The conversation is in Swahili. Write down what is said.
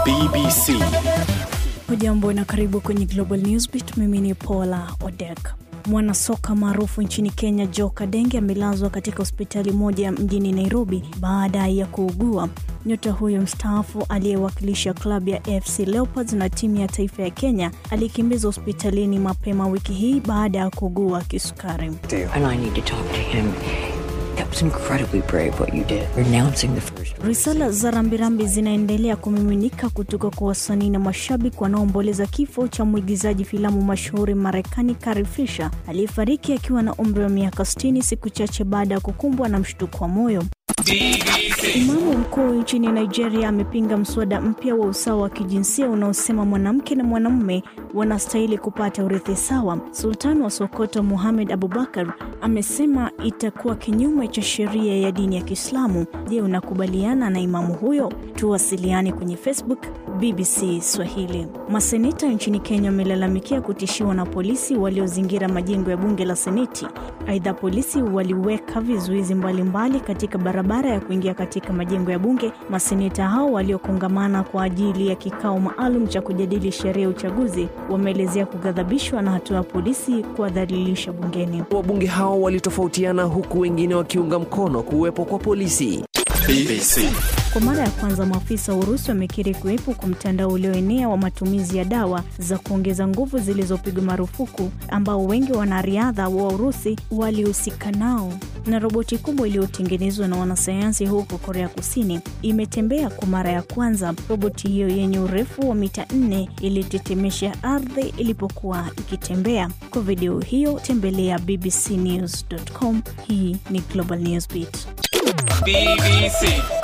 BBC. Hujambo na karibu kwenye Global Newsbeat. Mimi ni Paula Odek. Mwanasoka maarufu nchini Kenya Joe Kadenge amelazwa katika hospitali moja mjini Nairobi baada ya kuugua. Nyota huyo mstaafu aliyewakilisha klabu ya AFC Leopards na timu ya taifa ya Kenya alikimbizwa hospitalini mapema wiki hii baada ya kuugua kisukari. and I need to talk to him. That was incredibly brave what you did, renouncing the first. Risala za rambirambi zinaendelea kumiminika kutoka kwa wasanii na mashabiki wanaoomboleza kifo cha mwigizaji filamu mashuhuri Marekani Carrie Fisher aliyefariki akiwa na umri wa miaka 60 siku chache baada ya kukumbwa na mshtuko wa moyo. Imamu mkuu nchini Nigeria amepinga mswada mpya wa usawa wa kijinsia unaosema mwanamke na mwanamume wanastahili kupata urithi sawa. Sultan wa Sokoto Muhamed Abubakar amesema itakuwa kinyume cha sheria ya dini ya Kiislamu. Je, unakubaliana na imamu huyo? Tuwasiliane kwenye Facebook BBC Swahili. Maseneta nchini Kenya wamelalamikia kutishiwa na polisi waliozingira majengo ya bunge la Seneti. Aidha, polisi waliweka vizuizi mbalimbali katika barabara ya kuingia katika majengo ya bunge. Maseneta hao waliokongamana kwa ajili ya kikao maalum cha kujadili sheria ya uchaguzi wameelezea kughadhabishwa na hatua ya polisi kuwadhalilisha bungeni. Wabunge hao walitofautiana huku wengine wakiunga mkono kuwepo kwa polisi. BBC. Kwa mara ya kwanza maafisa wa Urusi wamekiri kuwepo kwa mtandao ulioenea wa matumizi ya dawa za kuongeza nguvu zilizopigwa marufuku ambao wengi wanariadha wa Urusi walihusika nao. Na roboti kubwa iliyotengenezwa na wanasayansi huko Korea Kusini imetembea kwa mara ya kwanza. Roboti hiyo yenye urefu wa mita 4 ilitetemesha ardhi ilipokuwa ikitembea. Kwa video hiyo tembelea bbcnews.com. Hii ni Global Newsbeat. BBC.